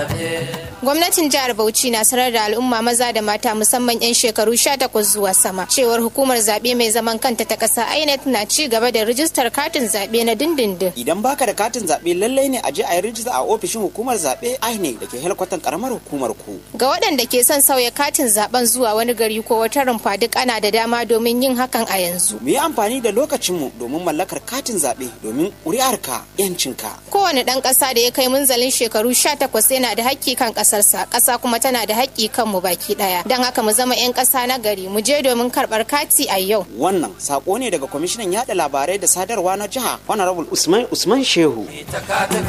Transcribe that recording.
Gwamnatin jihar Bauchi na sanar da al'umma maza da mata musamman 'yan shekaru 18 zuwa sama cewar hukumar zaɓe mai zaman kanta ta ƙasa INEC na ci gaba da rijistar katin zaɓe na dindindin. Idan baka da katin zaɓe lallai ne a je a yi rijista a ofishin hukumar zaɓe INEC da ke helkwatan karamar hukumar ku. Ga waɗanda ke son sauya katin zaɓen zuwa wani gari ko wata rumfa duk ana da dama domin yin hakan a yanzu. Mu yi amfani da lokacinmu domin mallakar katin zaɓe domin ƙuri'arka 'yancinka. Kowane ɗan ƙasa da ya kai munzalin shekaru 18 yana da hakki kan ƙasarsa, ƙasa kuma tana da haƙƙi kan mu baki ɗaya. Don haka mu zama 'yan ƙasa na gari, mu je domin karɓar kati a yau. Wannan sako ne daga kwamishinan yaɗa labarai da sadarwa na jiha Honorable Usman Usman Shehu.